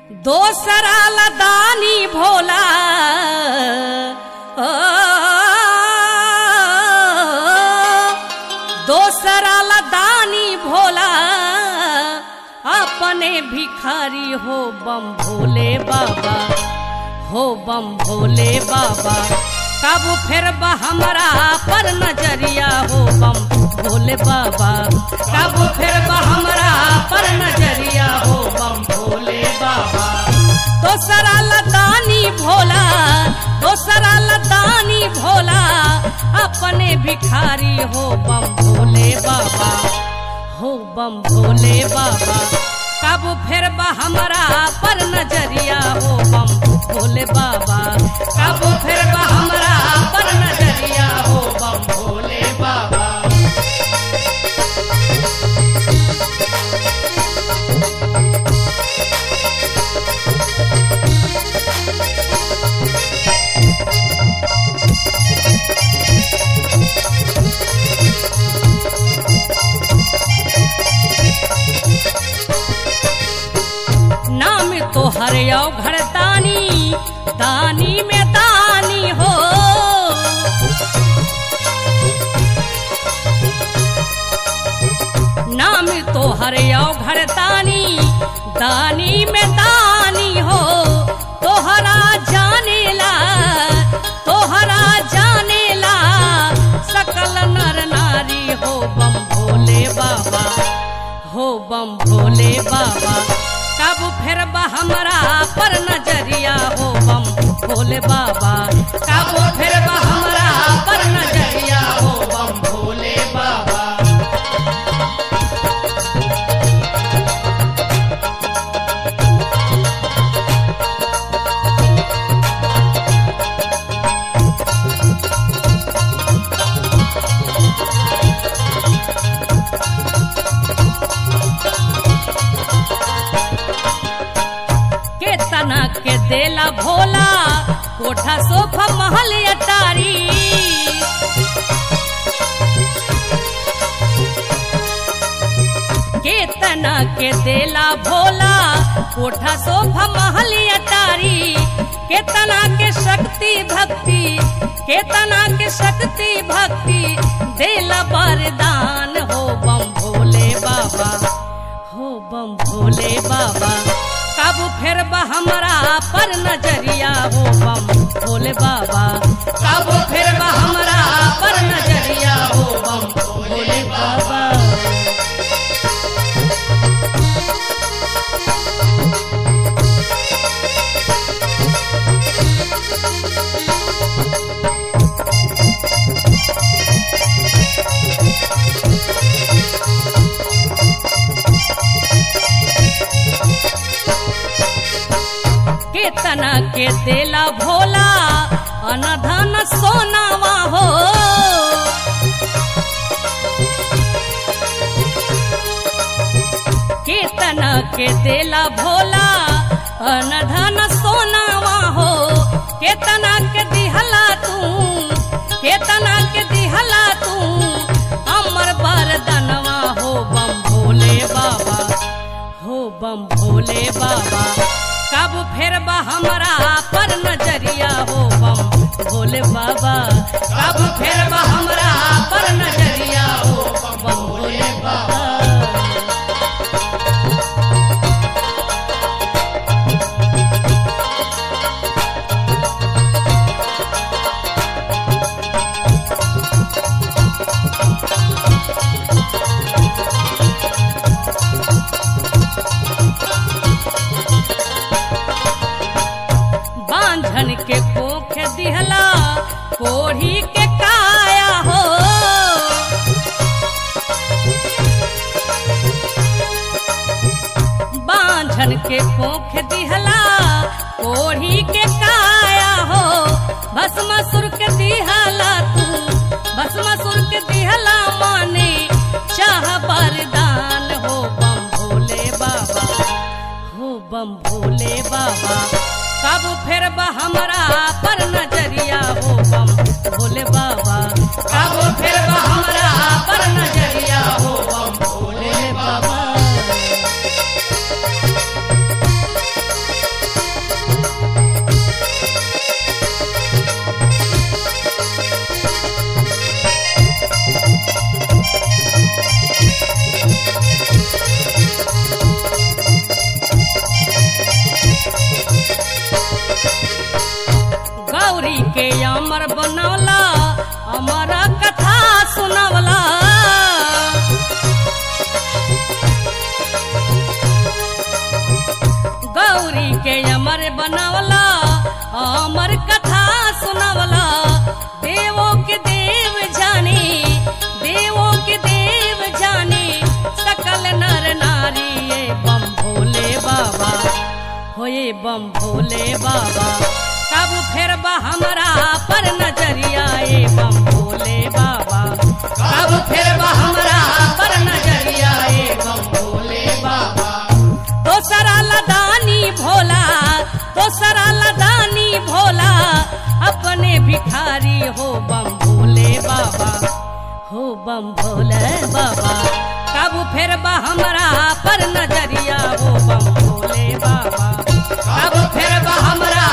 दोसरा लदानी भोला ओ, दोसरा लदानी भोला अपने भिखारी हो बम भोले बाबा हो बम भोले बाबा कब फिर बा हमरा पर नजरिया हो बम भोले बाबा कब फिर बा हमरा पर नजरिया हो बम भोले बाबा दोसरा लदानी भोला दोसरा लदानी भोला अपने भिखारी हो बम भोले बाबा हो बम भोले बाबा कब फिर बा हमरा पर नजरिया हो बम भोले बाबा कब फिर बा हमरा पर नजरिया हो बम भोले बाबा नाम तो हरियो घर दानी दानी में दानी हो नाम तो हरियो घर दानी दानी में दानी हो तोहरा जानेला तोहरा जानेला सकल नर नारी हो बम भोले बाबा हो बम भोले बाबा कब फिर बा हमरा पर नजरिया हो बम भोले बाबा कब फिर बा हमरा पर नजरिया हो बम भोले बाबा के तना के देला भोला कोठा सोफा महल अटारी के तना के देला भोला कोठा सोफा महल अटारी के तना के शक्ति भक्ति के तना के शक्ति भक्ति देला वरदान हो बम भोले बाबा हो बम भोले बाबा कब फिर बा हमरा पर नजरिया हो बम भोले बाबा कब फिर बा हमरा पर नजरिया हो बम भोले बाबा केतना के देला भोला अनधन सोनावा हो केतना के देला भोला अनधन सोनावा हो केतना के दिहला तू केतना के दिहला तू अमर बरदनवा हो बम भोले बाबा हो बम भोले बाबा कब फिर बा हमरा पर नजरिया हो बम भोले बाबा कब फिर बा हमरा पर नजरिया हो बम भोले बाबा बांझन के कोख दिहला कोढ़ी के काया हो बांझन के कोख दिहला कोढ़ी के काया हो भस्मासुर के दिहला तू भस्मासुर के दिहला माने चाह बरदान हो बम भोले बाबा हो बम भोले बाबा कब फिर बा हमरा पर नजरिया हो बम भोले बाबा कब फिर बा हमरा पर नजरिया हो बम भोले बाबा गौरी के अमर बनवला अमर कथा सुनवला देवों के देव जानी देवों के देव जानी सकल नर नारी ये बम भोले बाबा हो ये बम भोले बाबा कब फिर बा हमरा पर नजरिया ये बम भोले बाबा कब फिर बा हमरा पर नजरिया ये बम भोले बाबा दोसरा लदानी भोला दोसरा लदानी भोला अपने भिखारी हो बम भोले बाबा हो बम भोले बाबा कब फिर बा हमरा पर नजरिया हो बम भोले बाबा कब फिर बा हमरा